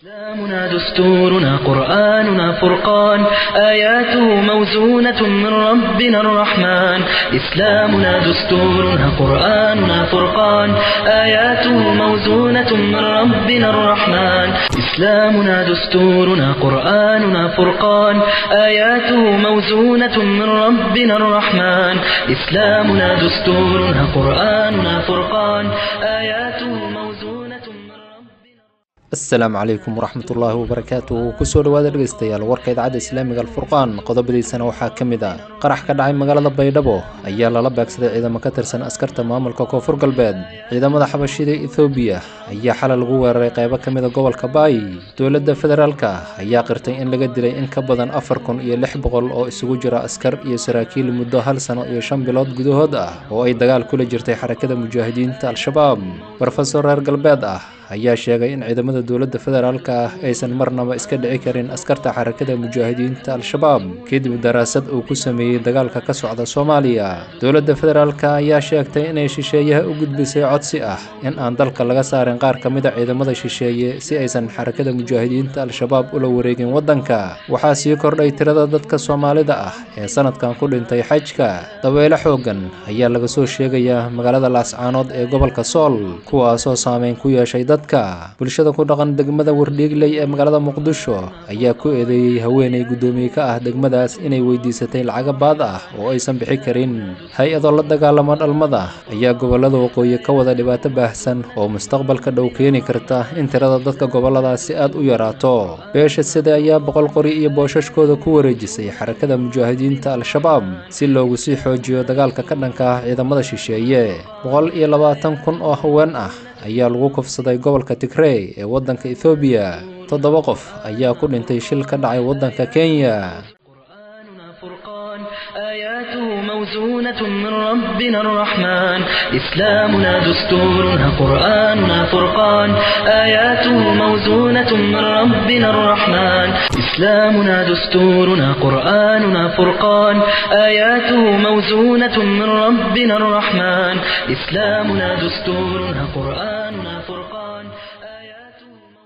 إسلامنا دستورنا قرآننا فرقان آياته موزونة من ربنا الرحمن إسلامنا دستورنا قرآننا فرقان آياته موزونة من ربنا الرحمن إسلامنا دستورنا قرآننا فرقان آياته موزونة من ربنا الرحمن إسلامنا دستورنا قرآننا فرقان آياته موزونة من ربنا asalaamu calaykum waraxmatullaahi wabarakaatuhu kusoo dhawaada dhegeystayaal warka idaacadda islaamiga alfurqaan qodobadiisana waxaa ka mid ah qarax ka dhacay magaalada baydhabo ayaa lala beegsaday ciidamo ka tirsan askarta maamulka koonfur galbeed ciidamada xabashida ethoobiya ayaa xalay lagu weeraray qaybo ka mida gobolka baay dowladda federaalka ayaa qirtay in laga dilay in ka badan afar kun iyo lix boqol oo isugu jira askar iyo saraakiil muddo hal sano iyo shan bilood gudahood ah oo ay dagaal kula jirtay xarakada mujaahidiinta al-shabaab brofesor reer galbeed ah ayaa sheegay in ciidamada dowladda federaalka ah aysan marnaba iska dhici karin askarta xarakada mujaahidiinta al-shabaab kadib daraasad uu ku sameeyey dagaalka ka socda soomaaliya dowladda federaalka ayaa sheegtay inay shisheeyaha u gudbisay codsi ah in aan dalka laga saarin qaar ka mid a ciidamada shisheeye si aysan xarakada mujaahidiinta al-shabaab ula wareegin waddanka waxaa sii kordhay tirada dadka soomaalida ah ee sanadkan ku dhintay xajka dabeyle xoogan ayaa laga soo sheegayaa magaalada laascaanood ee gobolka sool kuwaasoo saameyn ku yeeshay dad bulshada ku dhaqan degmada wardhiigley ee magaalada muqdisho ayaa ku eedeeyey haweenay guddoomiye ka ah degmadaas inay weydiisatay lacago baad ah oo aysan bixi karin hay-adoo la dagaalama dhalmada ayaa gobolada waqooyi ka wada dhibaato baahsan oo mustaqbalka dhow keeni karta in tirada dadka goboladaasi aad u yaraato beesha sida ayaa boqol qori iyo boosashkooda ku wareejisay xarakada mujaahidiinta al-shabaab si loogu sii xoojiyo dagaalka ka dhanka ah ciidamada shisheeye boqol iyo labaatan kun oo haween ah ayaa lagu kufsaday gobolka tigrey ee waddanka ethoobiya toddoba qof ayaa ku dhintay shil ka dhacay waddanka kenya قرآننا فرقان آياته موزونة من ربنا الرحمن إسلامنا دستورنا قرآننا فرقان آياته موزونة من ربنا الرحمن إسلامنا دستورنا قرآننا فرقان آياته موزونة من ربنا الرحمن إسلامنا دستورنا قرآننا فرقان آياته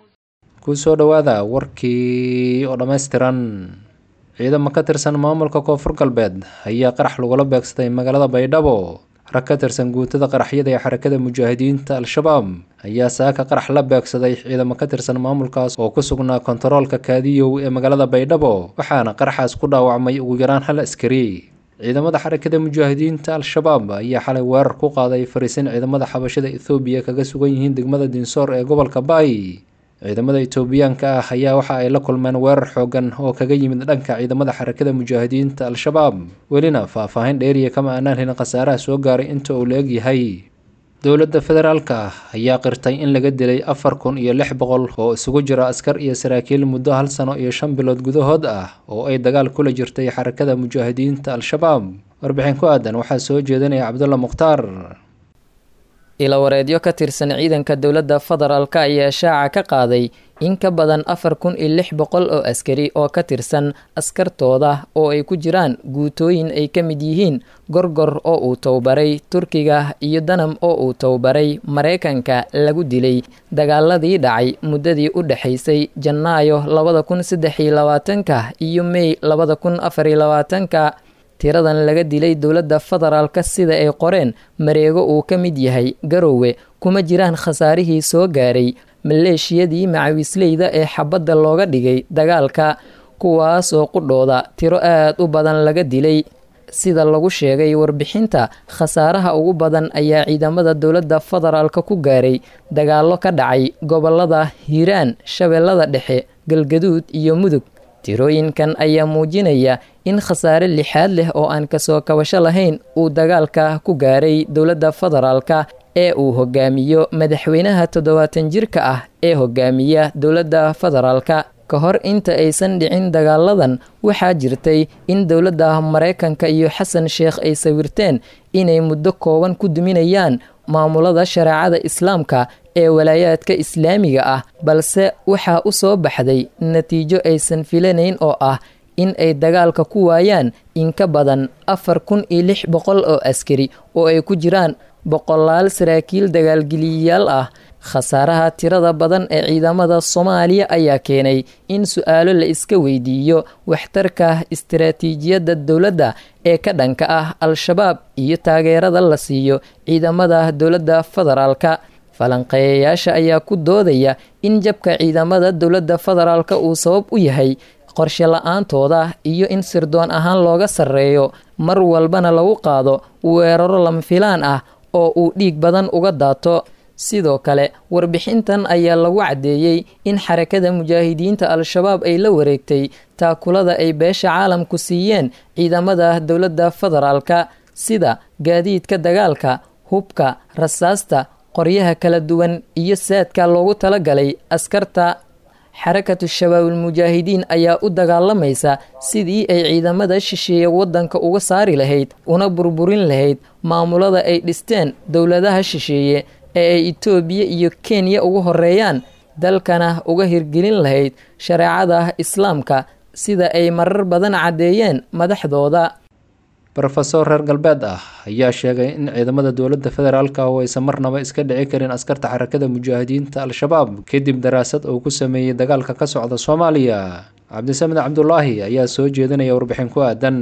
kusoo dhowaada warkii oo dhammaystiran ciidamo ka tirsan maamulka koonfur galbeed ayaa qarax lagula beegsaday magaalada baydhabo rag ka tirsan guutada qaraxyada ee xarakada mujaahidiinta al-shabaab ayaa saaka qarax la beegsaday ciidamo ka tirsan maamulkaas oo ku sugnaa kontaroolka kaadiyow ee magaalada baydhabo waxaana qaraxaas ku dhaawacmay ugu yaraan hal askari ciidamada xarakada mujaahidiinta al-shabaab ayaa xalay weerar ku qaaday fariisin ciidamada xabashada ethoobiya kaga sugan yihiin degmada dinsoor ee gobolka baay ciidamada itoobiyaanka ah ayaa waxa ay la kulmeen weerar xoogan oo kaga yimid dhanka ciidamada xarakada mujaahidiinta al-shabaab welina faah-faahin dheeriya kama aanaan helin khasaaraha soo gaaray inta uu la egyahay dowladda federaalka ayaa qirtay in laga dilay afar kun iyo lix boqol oo isugu jira askar iyo saraakiil muddo hal sano iyo shan bilood gudahood ah oo ay dagaal kula jirtay xarakada mujaahidiinta al-shabaab warbixin ku aadan waxaa soo jeedinaya cabdulla mukhtaar ilawareedyo ka tirsan ciidanka dowladda federaalka ayaa shaaca ka qaaday in ka badan afar kun iyo lix boqol oo askari oo ka tirsan askartooda oo ay ku jiraan guutooyin ay ka mid yihiin gorgor oo uu towbaray turkiga iyo danam oo uu towbaray maraykanka lagu dilay dagaaladii dhacay muddadii u dhexaysay janaayo labada kun saddex iyo labaatanka iyo mey labada kun afar iyo labaatanka tiradan laga dilay dowladda federaalka sida ay qoreen mareego uu ka mid yahay garowe kuma jiraan khasaarihii soo gaaray maleeshiyadii macawisleyda ee xabadda looga dhigay dagaalka kuwaasoo qudhooda tiro aad u badan laga dilay sida lagu sheegay warbixinta khasaaraha ugu badan ayaa ciidamada dowladda federaalka ku gaaray dagaallo ka dhacay gobolada hiiraan shabeellada dhexe galgaduud iyo mudug tirooyinkan ayaa muujinaya in khasaare lixaad leh oo aan kasoo kabasho lahayn uu dagaalka ku gaaray dowladda federaalka ee uu hogaamiyo madaxweynaha toddobaatan jirka ah ee hogaamiya dowladda federaalka ka hor inta aysan dhicin dagaaladan waxaa jirtay in dowladda maraykanka iyo xasan sheekh ay sawirteen inay muddo kooban ku duminayaan maamulada shareecada islaamka ee walaayaadka islaamiga ah balse waxaa u soo baxday natiijo aysan filanayn oo ah in ay dagaalka ku waayaan in ka badan afar kun iyo lix boqol oo askari oo ay ku jiraan boqolaal saraakiil dagaalgeliyayaal ah khasaaraha tirada badan ee ciidamada soomaaliya ayaa keenay in su-aalo la iska weydiiyo waxtarka istaraatiijiyadda dowladda ee ka dhanka ah al-shabaab iyo taageerada la siiyo ciidamada dowladda federaalka falanqeeyayaasha ayaa ku doodaya in jabka ciidamada dowladda federaalka uu sabab u yahay qorshe la-aantooda iyo in sirdoon ahaan looga sarreeyo mar walbana lagu qaado weeraro lama filaan ah oo uu dhiig badan uga daato sidoo kale warbixintan ayaa lagu caddeeyey in xarakada mujaahidiinta al-shabaab ay la wareegtay taakulada ay beesha caalamku siiyeen ciidamada dowladda federaalka sida gaadiidka dagaalka hubka rasaasta qoryaha kala duwan iyo saadka loogu talagalay askarta xarakatu shabaabul mujaahidiin ayaa u dagaalamaysa sidii ay ciidamada shisheeye waddanka uga saari lahayd una burburin lahayd maamulada ay dhisteen dowladaha shisheeye ee ay itoobiya iyo kenya ugu horeeyaan dalkana uga hirgelin lahayd shareecada islaamka sida ay marar badan caddeeyeen madaxdooda rofesor reer galbeed ah ayaa sheegay in ciidamada dowladda federaalka oo aysan marnaba iska dhici karin askarta xarakada mujaahidiinta al-shabaab kadib daraasad uu ku sameeyey dagaalka ka socda soomaaliya cabdisamed cabdulaahi ayaa soo jeedinaya warbixin ku aadan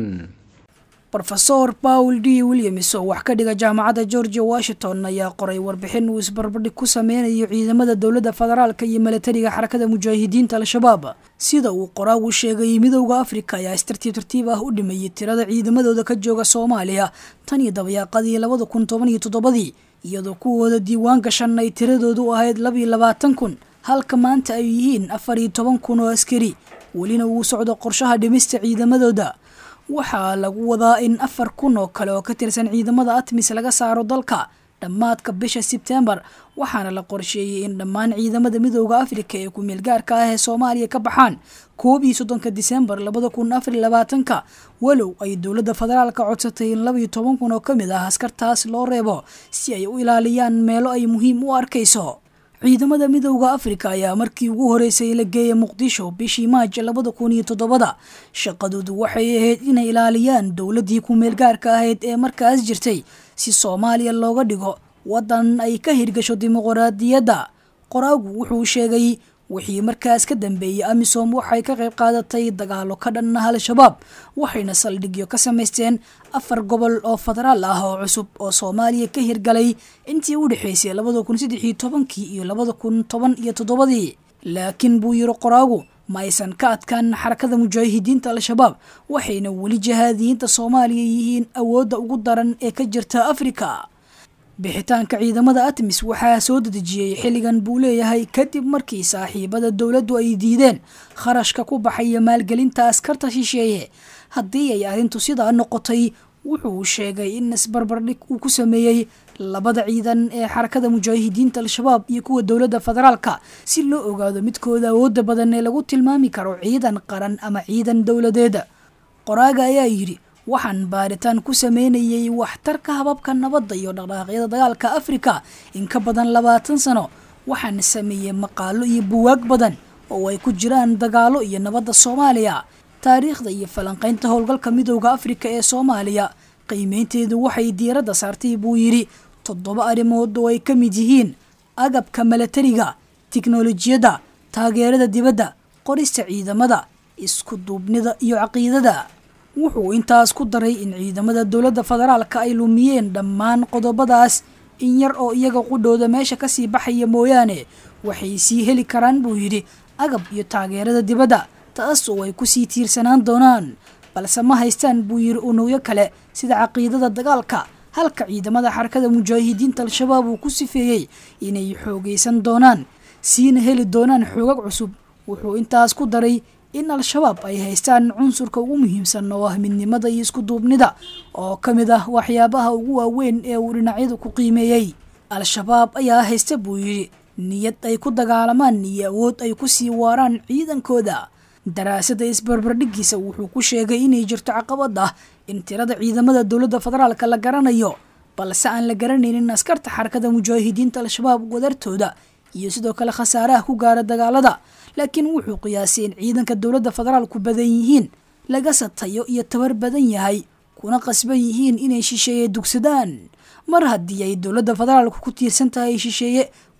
rofesor paul d williams oo wax ka dhiga jaamacadda georgia washington ayaa qoray warbixin uu isbarbardhig ku sameynayo ciidamada dowladda federaalka iyo milatariga xarakada mujaahidiinta al-shabaab sida uu qoraagu sheegay midowda afrika ayaa istartiib tartiib ah u dhimayay tirada ciidamadooda ka jooga soomaaliya tan iyo dabayaaqadii labada kun toban iyo toddobadii iyadoo kuwooda diiwaan gashan ay tiradoodu ahayd labiyo labaatan kun halka maanta ay yihiin afar iyo toban kun oo askari welina uu socdo qorshaha dhimista ciidamadooda waxaa lagu wadaa in afar kun oo kale oo ka tirsan ciidamada atmis laga saaro dalka dhammaadka bisha sebtembar waxaana la qorsheeyey in dhammaan ciidamada midooda afrika ee ku-meel gaarka ah ee soomaaliya ka baxaan koob iyo soddonka disembar labada kun afar iyo labaatanka walow ay dowladda federaalka codsatay in labaiyo toban kun oo ka mid ah askartaas loo reebo si ay u ilaaliyaan meelo ay muhiim u arkayso ciidamada midowda afrika ayaa markii ugu horeysay la geeyay muqdisho bishii maaj labada kun iyo toddobada shaqadoodu waxay ahayd inay ilaaliyaan dowladdii ku-meel gaarka ahayd ee markaas jirtay si soomaaliya looga dhigo waddan ay ka hirgasho dimuqraadiyadda qoraagu wuxuu sheegay wixii markaas ka dambeeyey amisom waxay ka qayb qaadatay dagaalo ka dhan ah al-shabaab waxayna saldhigyo ka samaysteen afar gobol oo federaal ah oo cusub oo soomaaliya ka hirgalay intii u dhexaysay labada kun saddex iyo tobankii iyo labada kun toban iyo toddobadii laakiin buu yiri qoraagu ma aysan ka adkaan xarakada mujaahidiinta al-shabaab waxayna weli jahaadiyiinta soomaaliya yihiin awoodda ugu daran ee ka jirta afrika bixitaanka ciidamada atmis waxaa soo dedejiyey xilligan buu leeyahay kadib markii saaxiibada dowladdu ay diideen kharashka ku baxaya maalgelinta askarta shisheeye haddii ay arrintu sidaa noqotay wuxuu sheegay in isbarbardhig uu ku sameeyey labada ciidan ee xarakada mujaahidiinta al-shabaab iyo kuwa dowladda federaalka si loo ogaado midkooda awoodda badan ee lagu tilmaami karo ciidan qaran ama ciidan dowladeeda qoraaga ayaa yidhi waxaan baaritaan ku sameynayay waxtarka hababka nabadda iyo dhaqdhaqaaqyada dagaalka afrika in ka badan labaatan sano waxaan sameeyey maqaalo iyo buwaag badan oo ay ku jiraan dagaalo iyo nabadda soomaaliya taariikhda iyo falanqaynta howlgalka midowda afrika ee soomaaliya qiimeynteedu waxay diiradda saartay buu yidhi toddoba arrimood oo ay ka mid yihiin agabka milatariga tiknolojiyadda taageerada dibadda qorista ciidamada isku duubnida iyo caqiidada wuxuu intaas ku daray in ciidamada dowladda federaalka ay lumiyeen dhammaan qodobadaas in yar oo iyaga qudhooda meesha kasii baxaya mooyaane waxay sii heli karaan buu yidhi agab iyo taageerada dibadda taas oo ay kusii tiirsanaan doonaan balse ma haystaan buu yidhi unugyo kale sida caqiidada dagaalka halka ciidamada xarakada mujaahidiinta al-shabaab uu ku sifeeyey inay xoogaysan doonaan siina heli doonaan xoogag cusub wuxuu intaas ku daray in al-shabaab ay haystaan cunsurka ugu muhiimsan oo ah midnimada iyo isku duubnida oo ka mid ah waxyaabaha ugu waaweyn ee uu dhinacyadu ku qiimeeyey al-shabaab ayaa haysta buu yidhi niyad ay ku dagaalamaan iyo awood ay ku sii waaraan ciidankooda daraasada isbarbardhigiisa wuxuu ku sheegay inay jirto caqabad ah in tirada ciidamada dowladda federaalka la garanayo balse aan la garanaynin askarta xarakada mujaahidiinta al-shabaab wadartooda iyo sidoo kale khasaaraha ku gaara dagaalada laakiin wuxuu qiyaasay in ciidanka dowladda federaalku badan yihiin laga satayo iyo tabar badan yahay kuna qasban yihiin inay shisheeye dugsadaan mar haddii ay dowladda federaalku ku tiirsan tahay shisheeye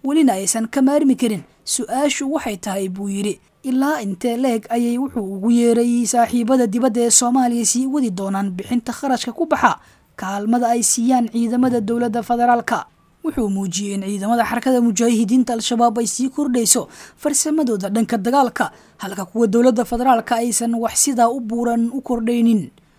welina aysan ka maarmi karin su-aashu waxay tahay buu yidhi ilaa intee leeg ayay wuxuu ugu yeeray saaxiibada dibadda ee soomaaliya sii wadi doonaan bixinta kharashka ku baxa kaalmada ay siiyaan ciidamada dowladda federaalka wuxuu muujiyey in ciidamada xarakada mujaahidiinta al-shabaab ay sii kordhayso farsamadooda dhanka dagaalka halka kuwa dowladda federaalka aysan wax sidaa u buuran u kordhaynin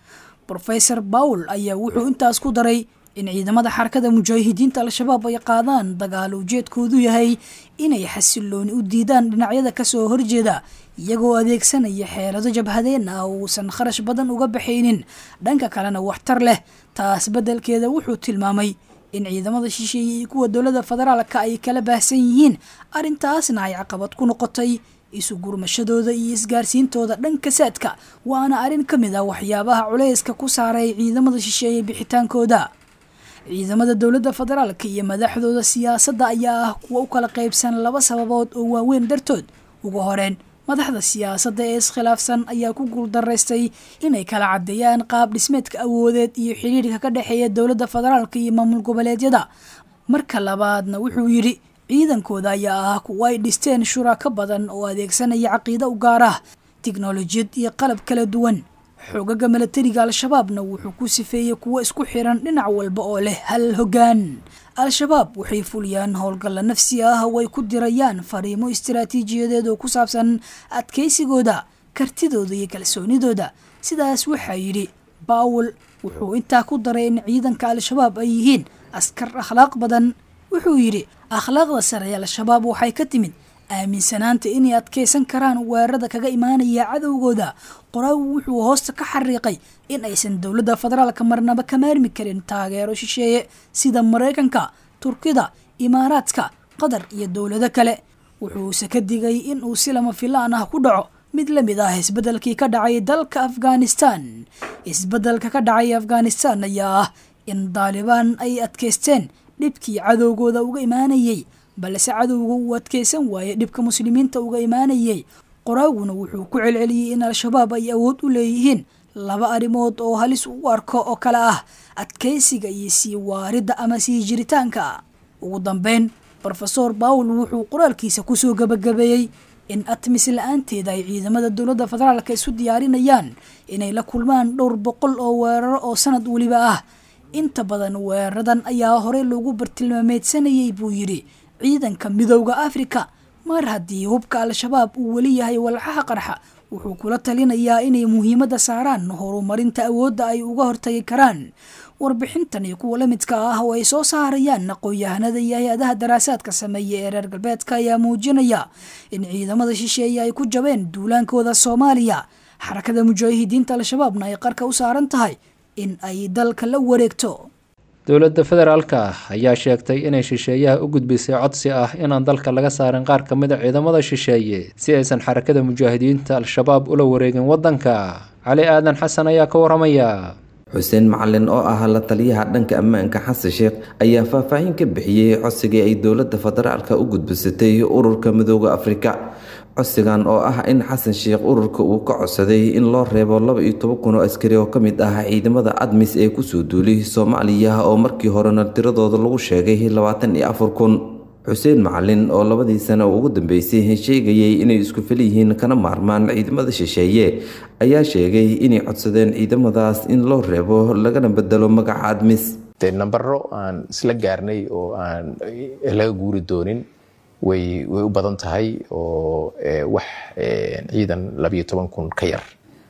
rofeor bawl ayaa wuxuu intaas ku daray in ciidamada xarakada mujaahidiinta al-shabaab ay qaadaan dagaal ujeedkoodu yahay inay xasilooni u diidaan dhinacyada kasoo horjeeda iyagoo adeegsanaya xeelado jabhadeen ah oo uusan kharash badan uga baxaynin dhanka kalena waxtar leh taas beddelkeeda wuxuu tilmaamay in ciidamada shisheeye iyo kuwa dowladda federaalka ay kala baahsan yihiin arrintaasna ay caqabad ku noqotay isu gurmashadooda iyo isgaarsiintooda dhanka saadka waana arrin ka mid ah waxyaabaha culayska ku saaray ciidamada shisheeye bixitaankooda ciidamada dowladda federaalka iyo madaxdooda siyaasadda ayaa ah kuwa u kala qaybsan laba sababood oo waaweyn dartood ugu horeen madaxda siyaasadda ee iskhilaafsan ayaa ku guuldaraystay inay kala caddeeyaan qaab dhismeedka awoodeed iyo xidhiirka ka dhexeeya dowladda federaalka iyo maamul goboleedyada marka labaadna wuxuu yidhi ciidankooda ayaa ah kuwa ay dhisteen shurako badan oo adeegsanaya caqiido u gaar ah tiknolojiyad iyo qalab kala duwan xoogaga milatariga al-shabaabna wuxuu ku sifeeyey kuwo isku xiran dhinac walba oo leh hal hoggaan al-shabaab waxay fuliyaan howlgalla nafsi ah oo ay ku dirayaan fariimo istaraatiijiyadeed oo ku saabsan adkaysigooda kartidooda iyo kalsoonidooda sidaas waxaa yidhi baawel wuxuu intaa ku daray in ciidanka al-shabaab ay yihiin askar akhlaaq badan wuxuu yidhi akhlaaqda sare ee al-shabaab waxay ka timid aaminsanaanta inay adkaysan karaan weerarada kaga imaanaya cadowgooda qoraagu wuxuu hoosta ka xariiqay in aysan dowladda federaalka marnaba ka maarmi karin taageero shisheeye sida maraykanka turkida imaaraadka qatar iyo dowlado kale wuxuuse ka digay in uu si lama filaan ah ku dhaco mid la mid ah isbeddelkii ka dhacay dalka afghanistan isbeddelka ka dhacay afghanistan ayaa ah in daalibaan ay adkaysteen dhibkii cadowgooda uga imaanayay balse cadowga uu adkaysan waayey dhibka muslimiinta uga imaanayay qoraaguna wuxuu ku celceliyey in al-shabaab ay awood u leeyihiin laba arrimood oo halis u arko oo kale ah adkaysiga iyo sii waaridda ama sii jiritaanka ugu dambeyn rofeor bawl wuxuu qoraalkiisa kusoo gabagabeeyey in atmis la-aanteeda ay ciidamada dowladda federaalka isu diyaarinayaan inay la kulmaan dhowr boqol oo weeraro oo sanad weliba ah inta badan weeraradan ayaa horey loogu bartilmaameedsanayay buu yidhi ciidanka midowda afrika mar haddii hubka al-shabaab uu weli yahay walxaha qarxa wuxuu kula talinayaa inay muhiimadda saaraan horumarinta awoodda ay uga hortagi karaan warbixintan iyo kuwa la midka ah oo ay soo saarayaan aqoon-yahanada iyo hay-adaha daraasaadka sameeya ee reer galbeedka ayaa muujinaya in ciidamada shisheeye ay ku jabeen duulaankooda soomaaliya xarakada mujaahidiinta al-shabaabna ay qarka u saaran tahay in ay dalka la wareegto dowladda federaalka ayaa sheegtay inay shisheeyaha u gudbisay codsi ah inaan dalka laga saarin qaar ka mid a ciidamada shisheeye si aysan xarakada mujaahidiinta al-shabaab ula wareegin waddanka cali aadan xasan ayaa ka waramaya xuseen macalin oo ah la taliyaha dhanka ammaanka xasan sheekh ayaa faahfaahin ka bixiyey codsigii ay dowladda federaalka u gudbisatay ururka midooda afrika codsigan oo ah in xasan sheekh ururka uu ka codsaday in loo reebo laba iyo toban kun oo askari oo ka mid ah ciidamada admis ee kusoo duulay soomaaliya oo markii horena tiradooda lagu sheegay labaatan iyo afar kun xuseen macalin oo labadii sano ugu dambeysay sheegayay inay isku fel yihiin kana maarmaan ciidamada shisheeye ayaa sheegay inay codsadeen ciidamadaas in loo reebo lagana bedelo magaca admis de nambaro aan isla gaarnay oo aan laga guuri doonin way way u badan tahay oo wax ciidan labiyo toban kun ka yar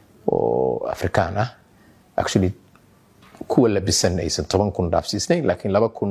oo afrikaan ah actually kuwa labisan aysan toban kun dhaafsiisnayn laakiin laba kun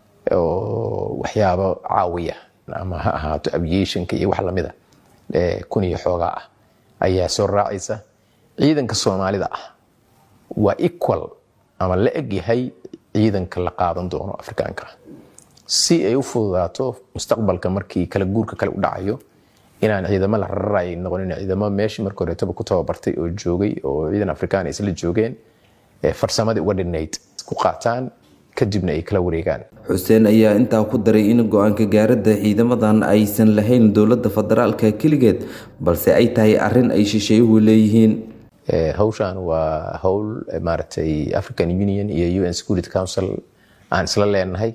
oo waxyaabo caawiya ama ha ahaato aviationka iyo wax lamida kun iyo xoogaa ah ayaa soo raacaysa ciidanka soomaalida ah waa equal ama la eg yahay ciidanka la qaadan doono afrikaanka si ay u fududaato mustaqbalka markii kala guurka kale u dhacayo inaan ciidamo la rararay noqonin ciidamo meeshii marka horeetaba ku tababartay oo joogay oo ciidan afrikaan ay isla joogeen farsamadii uga dhinayd ku qaataan kadibna ay kala wareegaan xuseen ayaa intaa ku daray in go-aanka gaaradda ciidamadan aysan lahayn dowladda federaalka keligeed balse ay tahay arrin ay shisheeyuhu leeyihiin hawshan waa howl maaragtay african union iyo un security council aan isla leenahay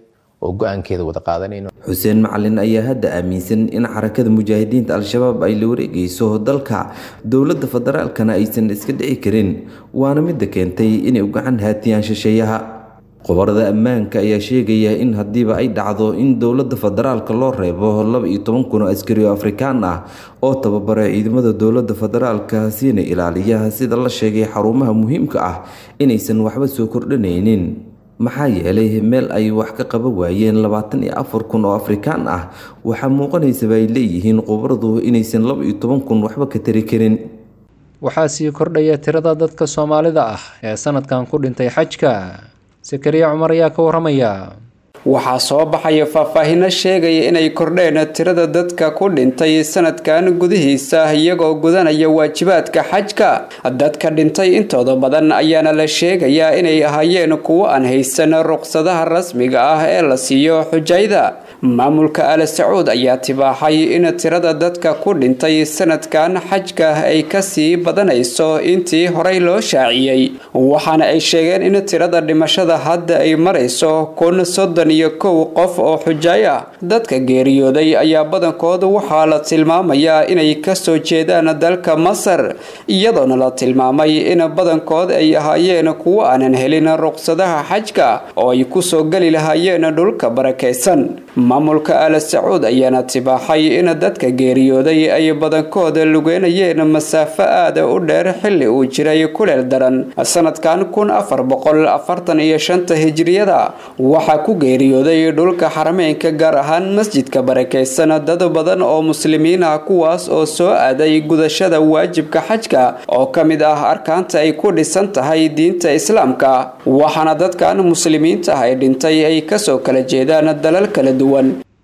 oo go-aankeeda wada qaadanayno xuseen macalin ayaa hadda aaminsan in xarakada mujaahidiinta al-shabaab ay la wareegayso dalka dowladda federaalkana aysan iska dhici karin waana midda keentay inay u gacan haatiyaan shisheeyaha qobarada ammaanka ayaa sheegaya in haddiiba ay dhacdo in dowladda federaalka loo reebo laba iyo toban kun oo askari oo afrikaan ah oo tababara ciidamada dowladda federaalka siina ilaaliya sida la sheegay xarumaha muhiimka ah inaysan waxba soo kordhanaynin maxaa yeelay meel ay wax ka qaba waayeen labaatan iyo afar kun oo afrikaan ah waxaa muuqanaysaba ay leeyihiin qobaradu inaysan laba iyo toban kun waxba ka tari karin waxaa sii kordhaya tirada dadka soomaalida ah ee sanadkan ku dhintay xajka sakariya cumar ayaa ka waramaya waxaa soo baxaya faahfaahino sheegaya inay kordheen tirada dadka ku dhintay sanadkan gudihiisa iyagoo gudanaya waajibaadka xajka dadka dhintay intooda badan ayaana la sheegayaa inay ahaayeen kuwo aan haysan ruqsadaha rasmiga ah ee la siiyo xujayda maamulka al sacuud ayaa tibaaxay in tirada dadka ku dhintay sanadkan xajka ay kasii badanayso intii horey loo shaaciyey waxaana ay sheegeen in tirada dhimashada hadda ay marayso kun soddon iyo kow qof oo xujaay ah dadka geeriyooday ayaa badankood waxaa la tilmaamayaa inay kasoo jeedaan dalka masar iyadoona la tilmaamay in badankood ay ahaayeen kuwo aanan helin ruqsadaha xajka oo ay kusoo geli lahaayeen dhulka barakaysan maamulka al sacuud ayaana tibaaxay in dadka geeriyooday ay badankood lugeynayeen masaafo aada u dheer xilli uu jiray kuleel daran sanadkan kun afar boqol afartan iyo shanta hijriyada waxaa ku geeriyooday dhulka xarameynka gaar ahaan masjidka barakaysan dad badan oo muslimiin ah kuwaas oo soo aaday gudashada waajibka xajka oo ka mid ah arkaanta ay ku dhisan tahay diinta islaamka waxaana dadkan muslimiinta ah ay dhintay ay kasoo kala jeedaan dalal kala duwan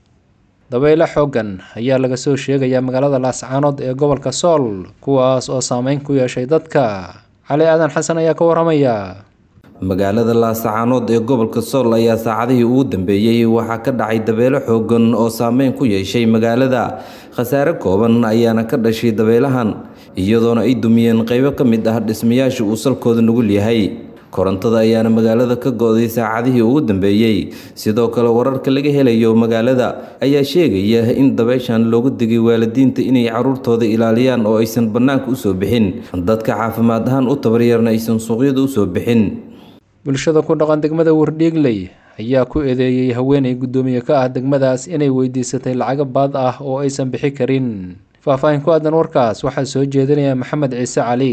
dabeyle xooggan ayaa laga soo sheegayaa magaalada laascaanood ee gobolka sool kuwaas oo saameyn ku yeeshay dadka cali aadan xasan ayaa ka waramaya magaalada laasacaanood ee gobolka sool ayaa saacadihii ugu dambeeyey waxaa ka dhacay dabeelo xoogan oo saameyn ku yeeshay magaalada khasaare kooban ayaana ka dhashay dabeelahan iyadoona ay dumiyeen qeybo ka mid ah dhismayaasha uu salkooda nugul yahay korontada ayaana magaalada ka go-day saacadihii ugu dambeeyey sidoo kale wararka laga helayo magaalada ayaa sheegaya in dabeyshan loogu digay waalidiinta inay caruurtooda ilaaliyaan oo aysan bannaanka usoo bixin dadka caafimaad ahaan u tabaryarna aysan suuqyada usoo bixin bulshada ku dhaqan degmada wardhiigley ayaa ku eedeeyey haweenay guddoomiye ka ah degmadaas inay weydiisatay lacago baad ah oo aysan bixi karin faahfaahin ku aadan warkaas waxaa soo jeedinaya maxamed ciise cali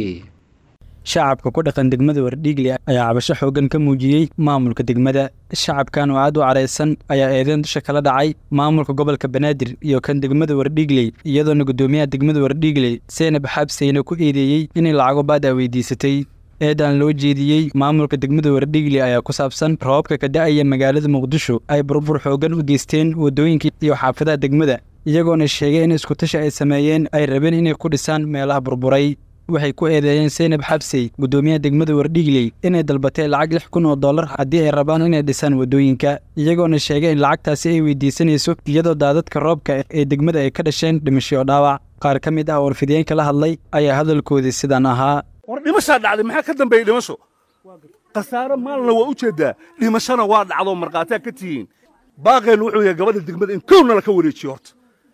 shacabka ku dhaqan degmada wardhiigley ayaa cabasho xooggan ka muujiyey maamulka degmada shacabkan oo aad u caraysan ayaa eedeyn dusha kala dhacay maamulka gobolka banaadir iyo kan degmada wardhiigley iyadoona guddoomiyaha degmada wardhiigley seenab xabseyna ku eedeeyey inay lacago baad ah weydiisatay eedaan loo jeediyey maamulka degmada wardhiigley ayaa ku saabsan roobabka ka da-aya magaalada muqdisho ay burbur xooggan u geysteen waddooyinka iyo xaafadaha degmada iyagoona sheegay in iskutashi ay sameeyeen ay rabeen inay ku dhisaan meelaha burburay waxay ku eedeeyeen seynab xabsey guddoomiyaha degmada wardhiigley inay dalbatay lacag lix kun oo dollar haddii ay rabaan inay dhisaan waddooyinka iyagoona sheegay in lacagtaasi ay weydiisanayso iyadoo daadadka roobka ee degmada ay ka dhasheen dhimasho oo dhaawac qaar ka mid ah oo warfidiyeenka la hadlay ayaa hadalkoodii sidaan ahaa war dhimashaa dhacday maxaa ka dambeeyey dhimasho khasaare maalna waa u jeeddaa dhimashona waa dhacdoo markhaatia ka tihiin baaqeennu wuxuu yahay gabadha degmada in kow nala ka wareejiyo horta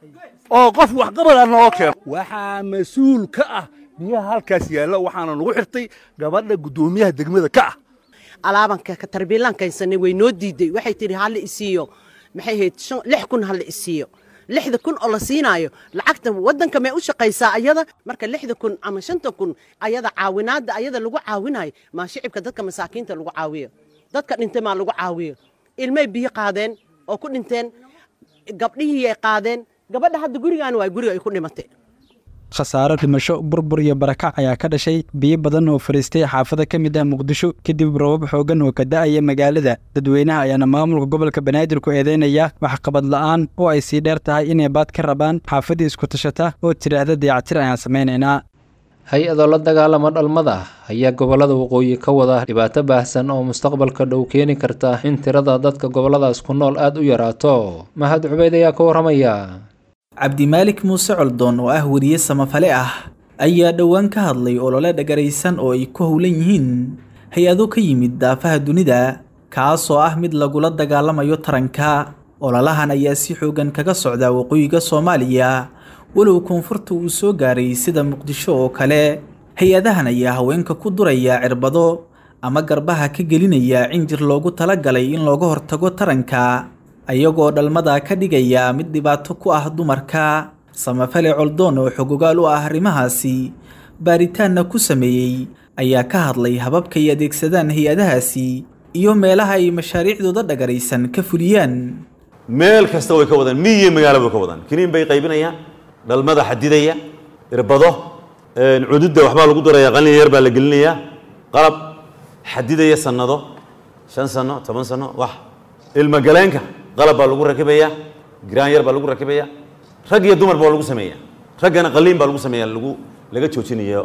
oo qof waxqabada naloo keeno waxaa mas-uul ka ah biyaha halkaas yaalla waxaana nagu xirtay gabadha guddoomiyaha degmada ka ah alaabanka tarbiilaan kaysanay way noo diiday waxay tidhi hala isiiyo maxay ahayd lix kun hala isiiyo lixda kun oo la siinaayo lacagta waddanka may u shaqaysaa ayada marka lixda kun ama shanta kun ayada caawinaadda ayada lagu caawinayo maa shicibka dadka masaakiinta lagu caawiyo dadka dhintay maa lagu caawiyo ilmay biyo qaadeen oo ku dhinteen gabdhihii ay qaadeen gabadha hadda gurigaan waa guriga ay ku dhimatay khasaaro dhimasho burbur iyo barakac ayaa ka dhashay biyo badan oo fariistay xaafado ka mid ah muqdisho kadib roobab xooggan oo ka da'aya magaalada dadweynaha ayaana maamulka gobolka banaadir ku eedeynaya waxqabad la'aan oo ay sii dheer tahay inay baad ka rabaan xaafadii isku tashata oo tidhaahda dayacatir ayaan samaynaynaa hay-adoo la dagaalama dhalmada ayaa gobollada waqooyi ka wada dhibaato baahsan oo mustaqbalka dhow keeni karta in tirada dadka gobolladaas ku nool aada u yaraato mahad cubeyd ayaa ka waramaya cabdimaalik muuse coldoon oo ah weriye samafale ah ayaa dhowaan ka hadlay olole dhagaraysan oo ay ku howlan yihiin hay-ado ka yimid daafaha dunida kaasoo ah mid lagula dagaalamayo taranka ololahan ayaa si xoogan kaga socda waqooyiga soomaaliya walow koonfurta uu soo gaaray sida muqdisho oo kale hay-adahan ayaa haweenka ku duraya cirbado ama garbaha ka gelinaya cinjir loogu talagalay in looga hortago taranka ayagoo dhalmada ka dhigaya mid dhibaato ku ah dumarka samafale coldoon oo xogogaal u ah arrimahaasi baaritaanna ku sameeyey ayaa ka hadlay hababka ay adeegsadaan hay-adahaasi iyo meelaha ay mashaariicdooda dhagaraysan ka fuliyaan meel kasta way ka wadaan miyiyo magaalo way ka wadaan kiniin bay qaybinayaan dhalmada xadidaya irbado cududda waxbaa lagu daraya qalin yar baa la gelinayaa qalab xadidaya sanado shan sano toban sano wax ilmagaleenka qalab baa lagu rakibayaa giraan yar baa lagu rakibaya rag iyo dumarba waa lagu sameeya raggana qaliin baa lagu sameeya lagu laga joojinayo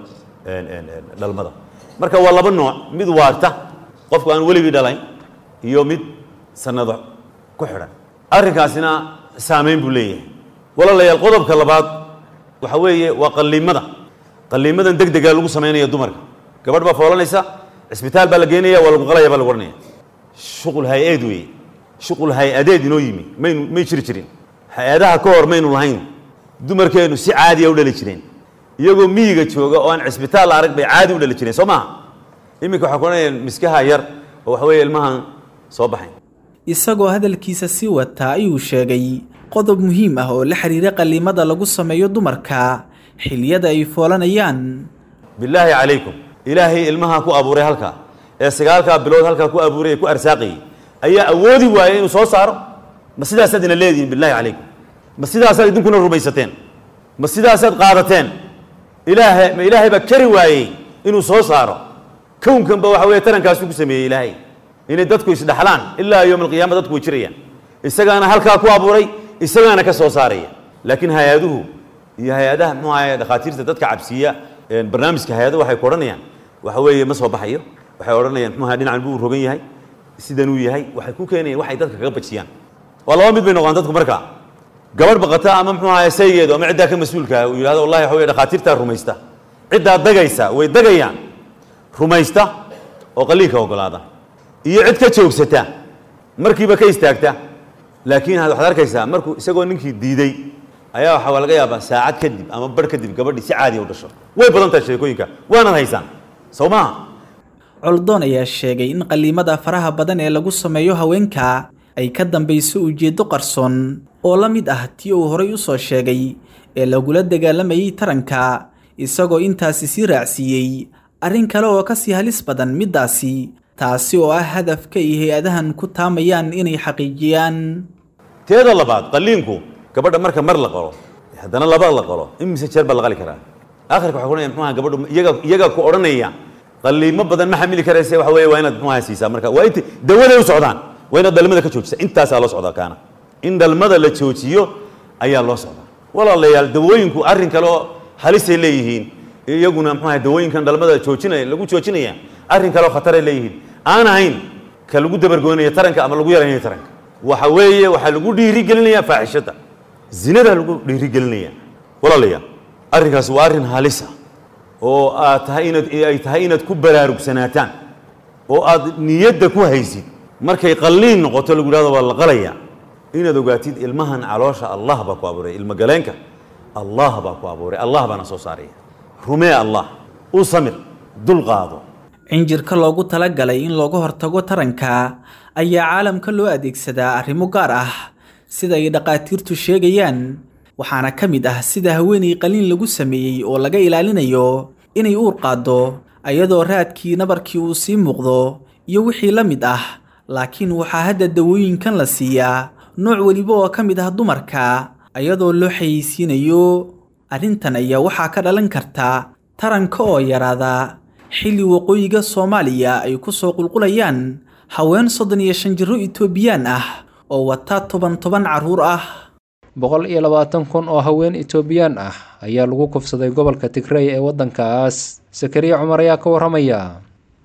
dhalmada marka waa laba nooc mid waarta qofku aan weligii dhalayn iyo mid sanado ku xidhan arrinkaasina saameyn buu leeyahay walaalayaal qodobka labaad waxa weeye waa qaliimada qaliimadan deg dega lagu sameynaya dumarka gabadh baa foolanaysa cisbitaal baa la geenaya waa lagu qalaya baa lagu odhanaya shuqul hay-adeed weeye shuqul hay-adeed inoo yimi maynu may jiri jirin hay-adaha ka hor maynu lahayn dumarkeennu si caadiya u dhali jireen iyagoo miyiga jooga oo aan cisbitaal la arag bay caadi u dhali jireen soo maaha iminka waxaa ku odhanaya miskaha yar oo waxa weeye ilmahan soo baxayn isagoo hadalkiisa sii wataa ayuu sheegay qodob muhiim ah oo la xiriira qaliimada lagu sameeyo dumarka xiliyada ay foolanayaan bilaahi calaykum ilaahay ilmaha ku abuuray halkaa ee sagaalkaa bilood halkaa ku abuuray ee ku arsaaqayay ayaa awoodi waayay inuu soo saaro ma sidaasaad ina leedihiin bilahi calaykum ma sidaasaad idinkuna rumaysateen ma sidaasaad qaadateen ilaaha ma ilaahay baa kari waayey inuu soo saaro kownkanba waxa weeye tarankaasuu ku sameeyey ilaahay inay dadku isdhaxlaan ilaa yowm alqiyaama dadku way jirayaan isagaana halkaa ku abuuray isagaana ka soo saaraya laakiin hay-aduhu iyo hay-adaha muxuu ahaye dhakhaatiirta dadka cabsiiya barnaamijka hay-adahu waxay ku odhanayaan waxa weeye ma soo baxayo waxay odhanayaan muxuu ahaye dhinacan buu rogan yahay sidanuu yahay waxay ku keenayaan waxay dadka kaga bajiyaan waa laba mid bay noqdaan dadku marka gabadh baqata ama muxuu ahaye saygeedu ama ciddaa ka mas-uulka uu yidhahdo wallahi waxa weye dhakhaatiirtaa rumaysta ciddaa dagaysa way dagayaan rumaysta oo qaliinka ogolaada iyo cid ka joogsata markiiba ka istaagta laakiin waxaad arkaysaa markuu isagoo ninkii diiday ayaa waxaa laga yaabaa saacad kadib ama bar kadib gabadhii si caadiya u dhasho way badan tahay sheekooyinka waanaad haysaan soo maaha coldoon ayaa sheegay in qaliimada faraha badan ee lagu sameeyo haweenka ay ka dambayso ujeeddo qarsoon oo la mid ah tii uu horay u soo sheegay ee lagula dagaalamayay taranka isagoo intaasi sii raacsiiyey arrin kale oo kasii halis badan middaasi taasi oo ah hadafka ay hay-adahan ku taamayaan inay xaqiijiyaan teeda labaad qaliinku gabadha marka mar la qalo haddana laba la qalo imise jeer baa la qali karaa akhirka waxa kunaya muxuaha gabadhu iyaga iyaga ku odhanaya qaliimo badan ma xamili karayse waxa weeye waa inaad muxuaha siisaa marka waa inta dawaday u socdaan waa inaad dhalmada ka joojisa intaasaa loo socdaa kaana in dhalmada la joojiyo ayaa loo socdaa walaalayaal dawooyinku arrin kale oo halisay leeyihiin iyaguna muxuaha dawooyinkan dhalmada joojinaya lagu joojinaya arrin kale oo khataray leeyihiin aan ahayn ka lagu dabargoynaya taranka ama lagu yaraynayo taranka waxa weeye waxaa lagu dhiirigelinaya faaxishada zinada lagu dhiirigelinaya walaalayaal arrinkaasi waa arrin halisa oo aad tahay inaad ay tahay inaad ku baraarugsanataan oo aad niyadda ku haysid markay qalliin noqoto lagu yidhahdo waa la qalaya inaad ogaatid ilmahan caloosha allah baa ku abuuray ilmo galeenka allah baa ku abuuray allah baana soo saaraya rumee allah u samir dul qaado cinjirka loogu talagalay in looga hortago taranka ayaa caalamka loo adeegsadaa arrimo gaar ah sida ay dhakhaatiirtu sheegayaan waxaana ka mid ah sida haweenay qaliin lagu sameeyey oo laga ilaalinayo inay uur qaaddo ayadoo raadkii nabarkii uu sii muuqdo iyo wixii la mid ah laakiin waxaa hadda dawooyinkan la siiyaa nooc weliba oo ka mid ah dumarka ayadoo loo xayeysiinayo arrintan ayaa waxaa ka dhalan karta taranka oo yaraada xilli waqooyiga soomaaliya ay ku soo qulqulayaan haween soddon iyo shan jirro itoobiyaan ah oo wata toban toban carruur ah boqol iyo labaatan kun oo haween itoobiyaan ah ayaa lagu kufsaday gobolka tigrey ee waddankaas sakariya cumar ayaa ka warramaya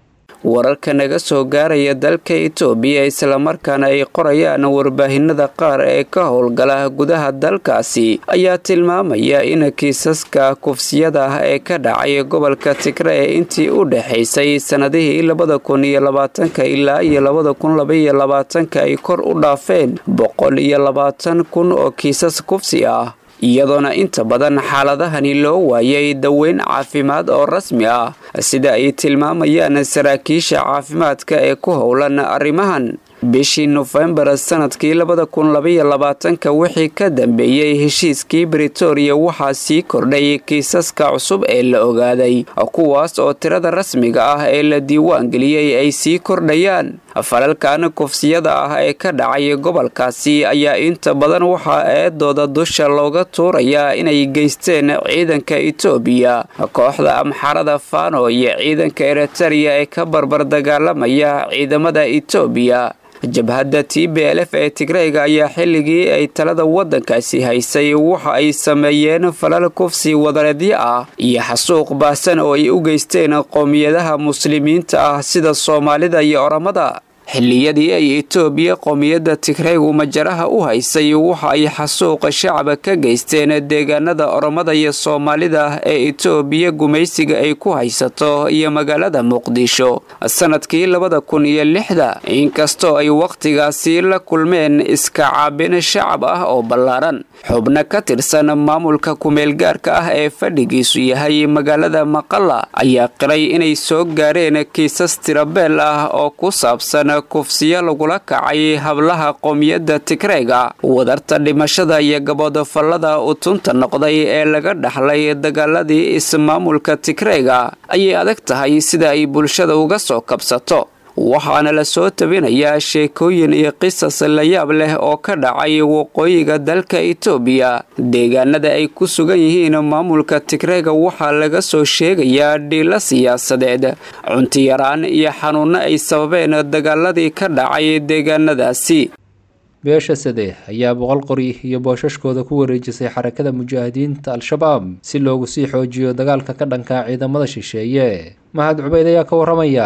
wararka naga soo gaaraya dalka itoobiya islamarkaana ay qorayaan warbaahinada qaar ee ka howlgala gudaha dalkaasi ayaa tilmaamaya in kiisaska kufsiyada ah ee ka dhacay gobolka tigre ee intii u dhexaysay sannadihii labada kun iyo labaatanka ilaa iyo labada kun labaiyo labaatanka ay kor u dhaafeen boqol iyo labaatan kun oo kiisas kufsi ah iyadoona inta badan xaaladahani loo waayay daweyn caafimaad oo rasmi ah sida ay tilmaamayaan saraakiisha caafimaadka ee ku howlan arrimahan bishii nofembar sanadkii labada kun labaiyo labaatanka wixii ka dambeeyey heshiiskii britoria waxaa sii kordhay kiisaska cusub ee la ogaaday kuwaas oo tirada rasmiga ah ee la diiwaangeliyey ay sii kordhayaan falalkan kufsiyada ah ee ka dhacay gobolkaasi ayaa inta badan waxaa eedooda dusha looga tuurayaa inay geysteen ciidanka itoobiya kooxda amxarada fano iyo ciidanka eritareya ee ka barbar dagaalamaya ciidamada itoobiya jabhadda t b l f ee tigreyga ayaa xilligii ay talada waddankaasi haysay waxa ay sameeyeen falal kufsi wadareedyo ah iyo xasuuq baahsan oo ay u geysteen qowmiyadaha muslimiinta ah sida soomaalida iyo oramada xilliyadii ay itoobiya qowmiyadda tigreygu majaraha u haysay waxa ay xasuuqa shacaba ka geysteen deegaanada oromada iyo soomaalida ee itoobiya gumaysiga ay ku haysato iyo magaalada muqdisho sanadkii labada kun iyo lixda inkastoo ay wakhtigaasi la kulmeen iska caabin shacab ah oo ballaaran xubno ka tirsan maamulka kumeelgaarka ah ee fadhigiisu yahay magaalada maqala ayaa qiray inay soo gaareen kiisas tirabeel ah oo ku saabsan kufsiyo lagula kacay hablaha qowmiyadda tigreyga wadarta dhimashada iyo gaboodofallada utunta noqday ee laga dhaxlay dagaaladii ismaamulka tigreyga ayay adag tahay sida ay bulshada uga soo kabsato waxaana la soo tabinayaa sheekooyin iyo qisas layaab leh oo ka dhacay waqooyiga dalka itoobiya deegaanada ay ku sugan yihiin maamulka tigreyga waxaa laga soo sheegayaa dhiilo siyaasadeed cuntiyaraan iyo xanuunno ay sababeen dagaaladii ka dhacay deegaanadaasi beesha sade ayaa boqol qori iyo boosashkooda ku wareejisay xarakada mujaahidiinta al-shabaab si loogu sii xoojiyo dagaalka ka dhanka ciidamada shisheeye mahad cubeyd ayaa ka waramaya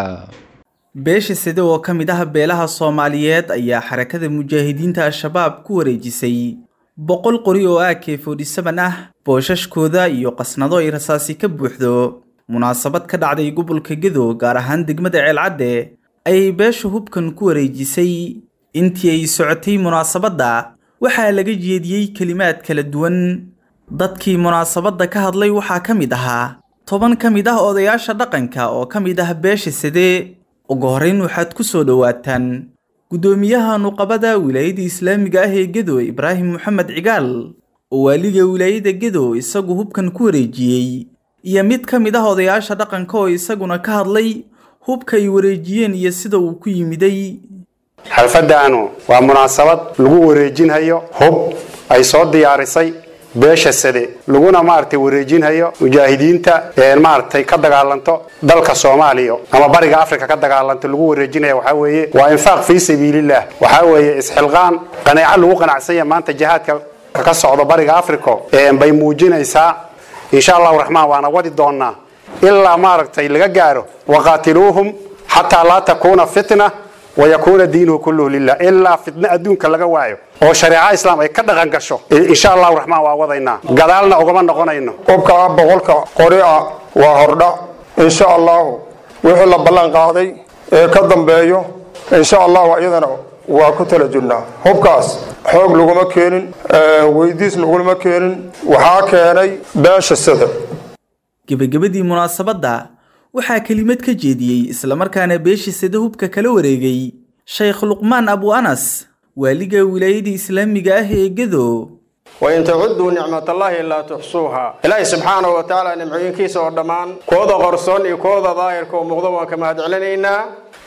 beesha side oo ka mid ah beelaha soomaaliyeed ayaa xarakada mujaahidiinta al-shabaab ku wareejisay boqol qori oo a k forty-seven ah boosashkooda iyo qasnado ay rasaasi ka buuxdo munaasabad ka dhacday gobolka gedo gaar ahaan degmada ceelcadde ayay beesha hubkan ku wareejisay intii ay socotay munaasabadda waxaa laga jeediyey kelimaad kala duwan dadkii munaasabadda ka hadlay waxaa ka mid ahaa toban ka mid ah odayaasha dhaqanka oo ka mid ah beesha side ugu horrayn waxaad ku soo dhowaataan guddoomiyaha nuqabada wilaayada islaamiga ah ee gedo ibraahim moxamed cigaal oo waaliga wilaayada gedo isagu hubkan ku wareejiyey iyo mid ka mid ah odayaasha dhaqanka oo isaguna ka hadlay hubka ay wareejiyeen iyo sida uu ku yimiday xalfadaanu waa munaasabad lagu wareejinhayo hub ay soo diyaarisay beesha sade laguna maaragtay wareejinhayo mujaahidiinta maaragtay ka dagaalanto dalka soomaaliya ama bariga afrika ka dagaalanto lagu wareejinaya waxaa weeye waa infaaq fii sabiililah waxaa weeye isxilqaan qanaaco lagu qanacsanya maanta jihaadka ka socdo bariga africa bay muujinaysaa insha allahu raxmaan waana wadi doonaa ilaa maaragtay laga gaaro waqaatiluuhum xataa laa takuuna fitna wayakuuna diinuhu kulluhu lilah ilaa fitna adduunka laga waayo oo shareeca islaam ay ka dhaqan gasho insha allahu raxmaan waa wadaynaa gadaalna ugama noqonayno hubka boqolka qori ah waa hordha insha allahu wixii la ballan qaaday ee ka dambeeyo insha allahu iyadana waa ku tala jirnaa hubkaas xoog laguma keenin weydiis laguma keenin waxaa keenay beesha sida gebagabadii munaasabadda waxaa kelimad ka jeediyey islamarkaana beesha sida hubka kala wareegay shaykh luqmaan abu anas waaliga wilaayada islaamiga ah ee gedo wain tacuduu nicmatallaahi laa tuxsuuha ilaahay subxaanahu wa tacaala nimcooyinkiisa oo dhammaan kooda qorsoon iyo kooda daahirka oo muuqda waan ka mahadcelinaynaa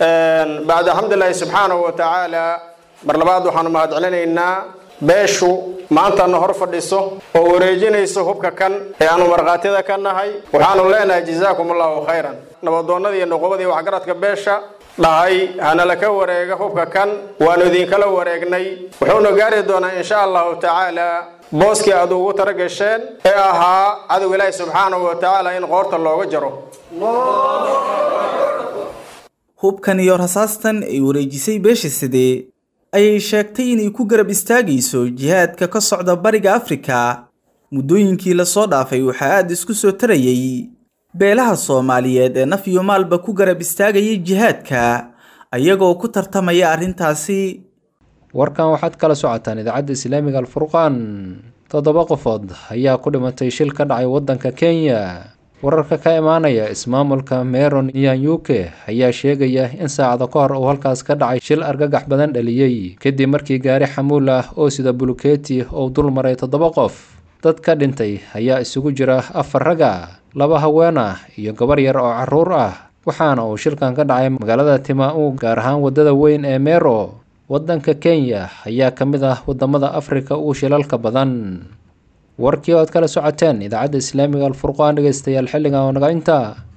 bacda xamdulilaahi subxaanahu wa tacaala mar labaad waxaanu mahadcelinaynaa beeshu maantana hor fadhiso oo wareejinayso hubka kan ee aanu markhaatida ka nahay waxaanu leenahay jazaakum allahu khayran nabadoonnadii iyo noqobadii waxgaradka beesha dhahay hanala ka wareega hubka kan waanu idinkala wareegnay wuxuuna gaari doonaa insha allahu tacaala booskii aad ugu tala gasheen ee ahaa cadow ilaahi subxaanahu wa tacaala in qoorta looga jaro hubkan iyo rasaastan ay wareejisay beesha side ayay sheegtay inay ku garab istaagayso jihaadka ka socda bariga afrika muddooyinkii lasoo dhaafay waxaa aada isku soo tarayay beelaha soomaaliyeed ee naf iyo maalba ku garab istaagayay jihaadka ayagoo ku tartamaya arrintaasi warkan waxaad kala socotaan idaacadda islaamiga alfurqaan toddoba qofood ayaa ku dhimatay shil ka dhacay waddanka kenya wararka ka imaanaya ismaamulka meron nyanyuke ayaa sheegaya in saacado ka hor uu halkaas ka dhacay shil argagax badan dhaliyey kadib markii gaari xamuul ah oo sida buluketi uu dul maray toddoba qof dad ka dhintay ayaa isugu jira afar raga laba haween ah iyo gabar yar oo carruur ah waxaana uu shilkan ka dhacay magaalada tima-u gaar ahaan waddada weyn ee mero waddanka kenya ayaa ka mid ah waddamada afrika ugu shilalka badan warkii oad kala socoteen idaacadda islaamiga alfurqaan dhegeystayaal xilligan oo naga intaa